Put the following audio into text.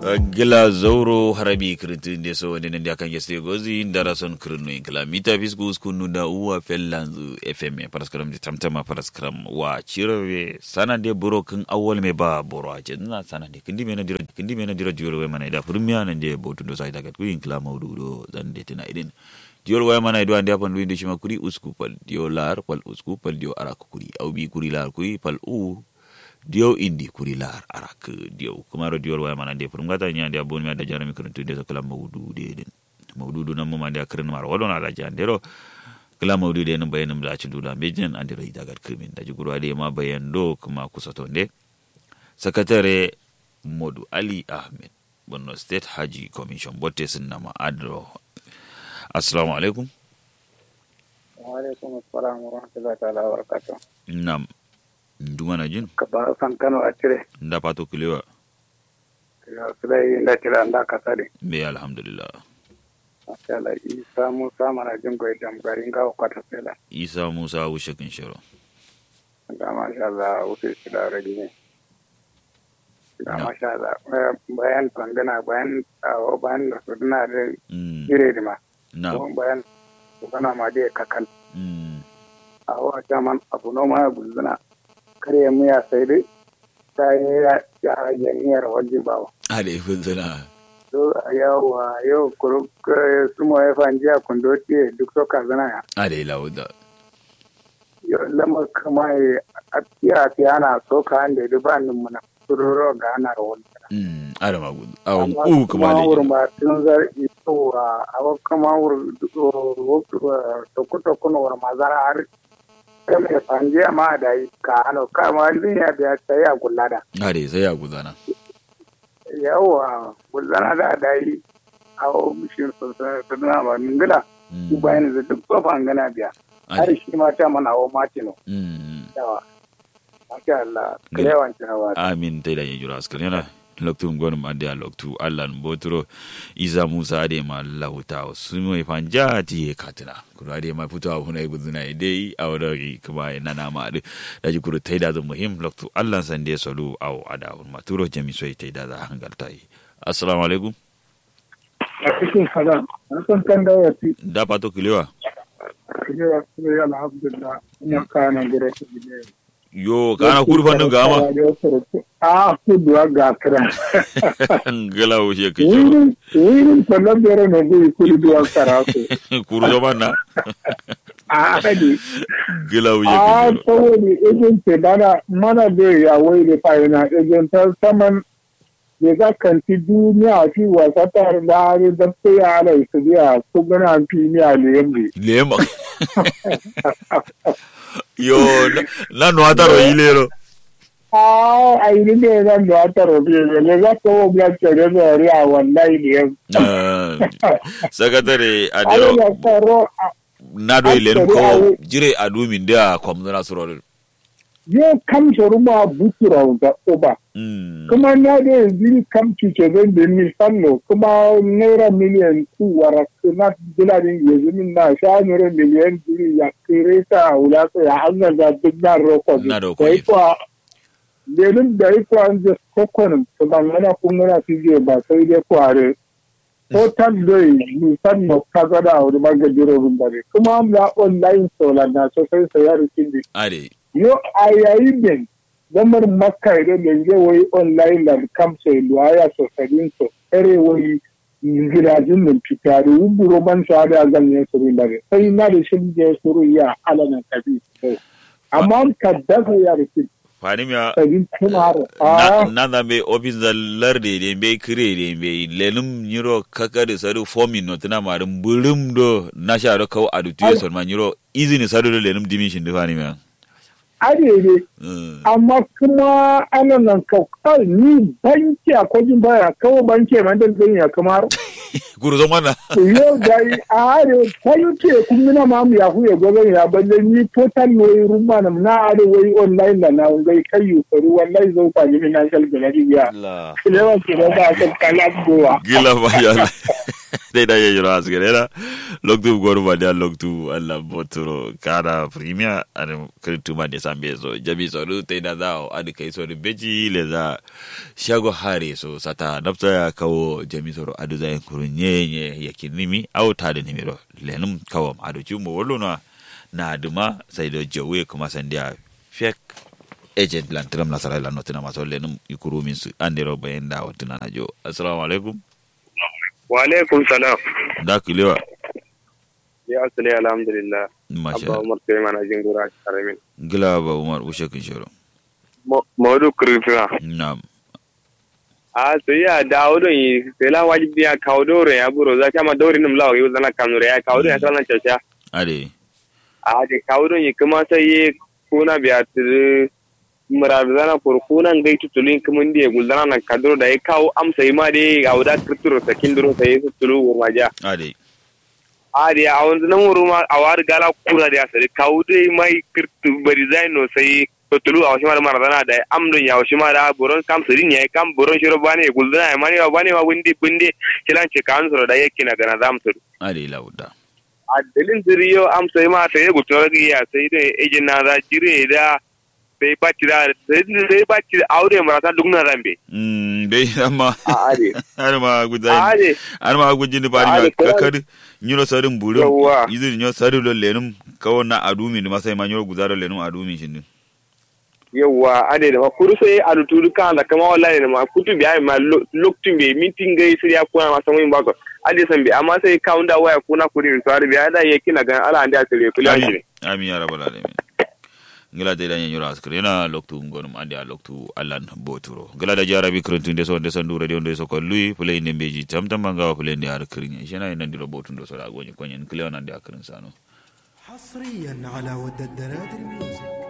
gila zauro harabi kiritin da so wani da kan yeste gozi ndara son kirinu in kila mita fisku skunu da uwa fellanzu fm paraskram di tamtama paraskram wa chirwe sana de buro kin awol me ba boro a na sana de kindi mena dira kindi mena dira juro we mana da furmiya nan de botu do sai daga ku in kila maudu do dan de tina idin diol waya mana ido andi apan luinde shima kuri usku pal dio lar pal usku pal dio arak kuri au bi kuri lar kuri pal u dio indi kuri lar arak dio kumaro diol waya mana de purum gata nya dia boni ada jarami kurun tunde so kala mawdu de den mawdu du nam ma dia kurun mar wadon ala jandero kala mawdu de nan bayanum da ci dula mejen andiro idagar krimin da juguru ade ma bayan do kuma kusatonde sakatare modu ali ahmed borno state haji commission botte sun nama adro assalamu alaikum wa alaikum assalam wa rahmatullahi ta'ala wa barakatuh nam ndumana jin ka ba san kano a cire nda pato kilewa ya sulai da kira da ka sare be alhamdulillah masha Allah isa musa mana jin goyi da garin gawo kwata sela isa musa wushe kin shiro ga masha Allah wuce shi da rage ne ga Na. masha Allah bayan tangana bayan tsawo bayan da su dina da mm jire da ma na kuma bayan su gana ma da kakal mm a wata man abu noma ya gulzuna kare miya sai dai ta yi ya rage miyar wajen bawa ade funzana so yawa yau kuru sumo ya fanji a kundo tiye duk so ka zana ya ade lauda yau lama kama ya a tiya tiya na so ka hande da ba nin muna suroro ga ana rawar mm ada magudu awon u kuma wurin le ba tun zar ito a abu kama wurin toku toku na wurin mazara har kama ya fanji a ma da yi ka ano kama duniya biya ta yi a gullada ade sai ya gudana yawa gullana da da yi a ofishin suna ba ningila su bayan da duk tsofan gana biya har ade shi ma ta mana wa matino mm yawa masha Allah kalewan kinawa amin tai da yajura askar yana loktu ngon ma de loktu allan botro isa musa ade ma lauta su mai fanja ti e katina kuro ade ma fito abu na guduna dai a wadari kuma ina na ma ade da ji kuro tai da zo muhim loktu allan san de solu au ada ma turo jami so tai da za hangalta yi assalamu alaikum a cikin kaza an san kan da wasi da pato kilewa kalewa su yi alhamdulillah ina kana gure su bile yo kana kurfan din gama a kuduwa ga kira ngala wo she kicho wurin wurin kwallon bere na zai kuduwa karatu kuru zo manna a hadi ngala wo she a kicho saboda ejin ce dana mana da ya wai da fa'ina ejin ta saman da za kanti duniya fi wasa tare da hari da ta yi ala su biya su gana fi ni a liyamri lema yo na- na no ataro ilero a a yi ne zan da wata robe ne ne za ka wo biya ce da zari a wallahi liyam Ah, sakatare ayi adero na tsaro a na do ilen ko jire adu min da komna suro yau kam shoruma butura da uba mm kuma na da yanzu kam cuce zan da ni sanno kuma naira miliyan ku wara na biladin yanzu min na sha naira miliyan diri ya kire ta a wula ko ya hanyar da duk na roko Na roko da ne. ikwa lenin da ikwa an je kokonin to ban mana kun gana su je ba sai dai kware ko tan doi ni sanno ka ga da wuri magajiro run bare kuma am la online solar na so sai sayar kindi ade yo a yayin da gamar makka idan da zai wai online da kamsa luwaya sosarin so kare wai gidajen nan fitari wuburo ban sa da zan yi suru da sai na da shi da suru ya alanan kabi amma ka dafa ya rufe fani mi sabin kuma na a na da be office da larde de be kire de be lenum nyiro kakade sadu fomin no tana marum burum do na sha do kaw adu tiyo son ma nyiro izini sadu do lenum dimishin de fani mi arere amma kuma alanan kaukar ni banki a kwajin baya kawo banki man da zai ya kamar guru zo mana yau da yi a are kwayo ce kun mina ma mu ya huye gobe ya balle ni total wai rumma na na are wai online da na ngai kai yu faru wallahi zo kwa ni na shal da ya la kilewa ke da ba ka kala gowa gila ba ya dai da yayi ras gerera loktu goru ba da loktu alla botoro kana premier an kritu ma de sambe so jabi so ru te da za adi kai so de beji le za shago hare so sata nafta ya kawo jami so adu za kurunye nye yakinimi au ta da nimiro lenum kawo adu chumo wolo na na duma sai da jawe kuma sandiya fek agent lan tiram la sara la notina ma so lenum ikuru min su andiro bayen da watina na jo assalamu alaikum wa alaikum salam da kilewa ya asali alhamdulillah masha abba umar sai mana jin gura karamin gila ba umar ushe kin shiro mawdu kurfina na'am a so ya dawo don yi sai la wajibi ya kawo dore ya buro za kama dore nim lawa yau zana kamure ya kawo don ya sanan chacha ade a de kawo don yi kuma sai ye kuna biya tiri murar zana kur kuna ngai tutulin kuma ndiye guldana na kadro da ya kawo amsa yi ma de a wuda kirturo sakin duro sai su tulu maja ade a de a wanzu nan wuru ma a wari gala kura da ya sari kawo dai mai kirtu bari zai no sai to tulu a wasu mara mara zana da am don ya wasu mara buron kam sirin ya kam buron shiro bane guldana ya mani bane ma windi binde kilan ce kan soro da yake na gana zam suru ade lauda a dalin ziriyo am sai ma sai gutu ragi ya sai da ejin na za jire da sai bacci da sai bacci da aure mara ta duk na zambe mm dai amma a ade har ma a gudai ade har ma gujin ni bari Ade, ma kuma- kakar nyuro sarin burum Yawwa. izin nyo sari lo lenum kawo na adumi ni masai ma nyuro gudaro lenum adumi shin yawwa ade da kuru sai a rutu kan da kama wallahi da ma kutu biya ma lokacin bai mitin gai sai ya kuna ma san wani ba ade san bi amma sai kawun da waya kuna kuri to har biya da yake na gan ala anda sai kula shi ne amin ya rabbal alamin ngila te danya nyura askre na loktu ngonum andi a loktu allan boturo ngila da jarabi krentun de so de sandu radio de so ko lui play ne beji tam tam manga play ne ar krinya shena ina ndiro botun do so da gonyi konyen kleo nan de akrin sano حصريا على ود الدنادر ميوزك